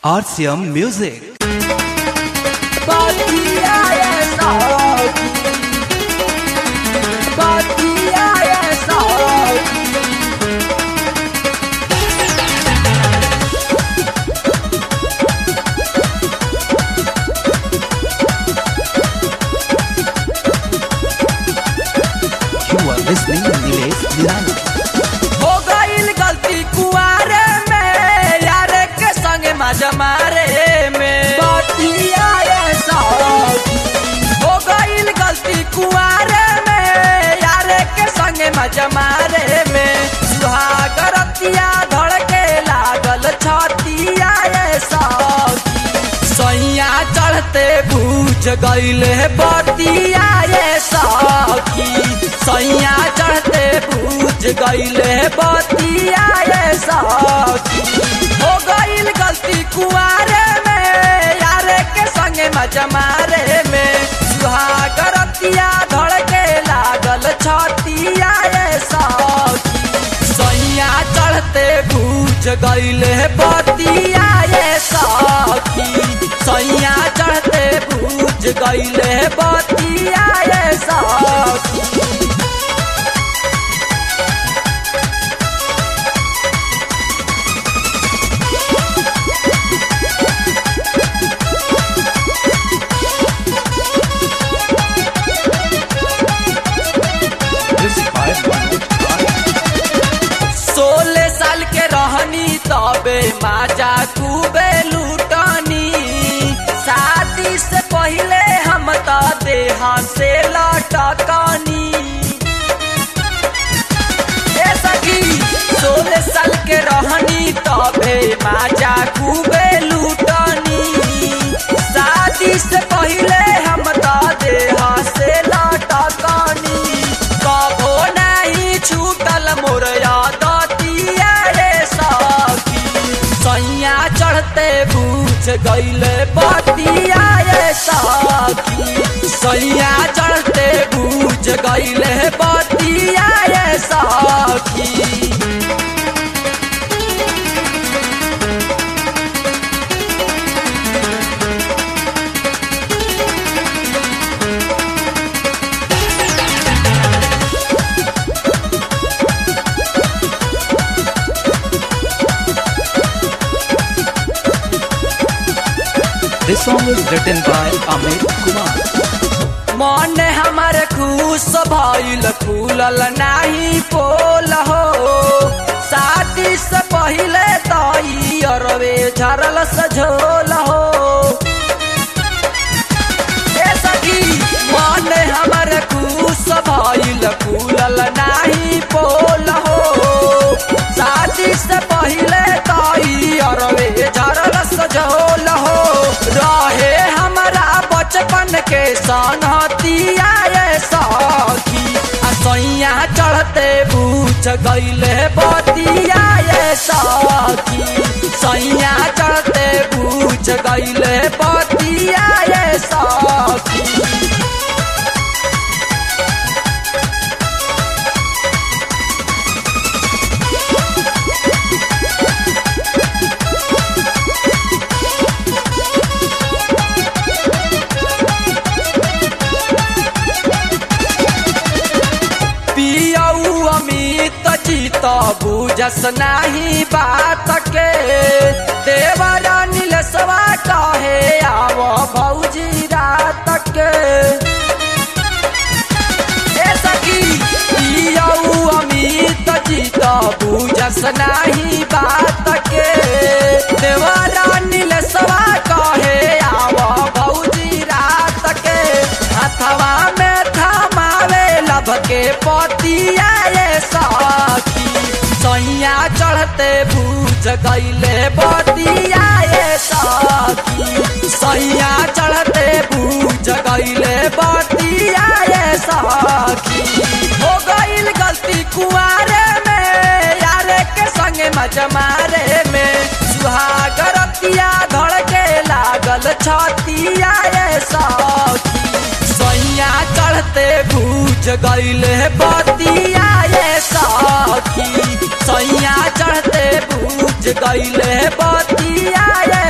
RCM Music. You are listening to Nilesh Nirani. हो गईल गलती कुआरे में यार के संग मजा मारे में हो गईल गलती कुआरे में यार के संग मजा मारे में सुहागरतिया धड़के लागल छतिया ये सखी सैया चढ़ते बूझ गईले बतिया ये सखी सैया चढ़ते बूझ गईले बतिया ये सखी हो गईल गलती कुआरे में यारे के संगे मजा मारे में सुहागरतिया धड़के लागल छतिया ये सखी सैया चढ़ते बूझ गईले बतिया ये सखी सैया चढ़ते बूझ गईले बतिया ये सखी This is by सोलह साल के रहनी तबे माजा खूबे लूटनी शादी से पहले हम त देहा से लटकनी ए सखी सोलह साल के रहनी तबे माजा खूबे लूटनी शादी से पहले हम त देहा से लटकनी कभो नहीं छूटल मोर यादतिया रे सखी सैया चढ़ते बूझ गईले बतिया रे सखी सैया चढ़ते बूझ गईले बतिया रे सखी This song is written by Amit Kumar. मन हमारे खुश भइल फूलल नाही पोल हो शादी से पहले तई अरवे झरल सझोल हो ए सखी मन हमारे खुश भइल फूलल नाही पोल हो शादी से पहले तई अरवे झरल सझोल हो रहे हमारा बचपन के सनहतिया ये सखी आ सैया चढ़ते बूझ गईले बतिया ये सखी सैया चढ़ते बूझ गईले बतिया ये सखी पियऊ अमित चित बुझस नाही बात के देवरा नीलसवा कहे आव भौजी रात के ए सखी पियऊ अमित चित बुझस नाही बात के देवरा नीलसवा कहे आव भौजी रात के हथवा में थमावे लभ के पतिया ये सखी सैया चढ़ते बूझ गईले बतिया ये सखी सैया चढ़ते बूझ गईले बतिया ये सखी हो गईल गलती कुआरे में यारे के संगे मजा मारे में सुहागरतिया धड़के लागल छतिया ये सखी सैया चढ़ते बूझ गईले बतिया ये सखी सैया चढ़ते बूझ गईले बतिया ये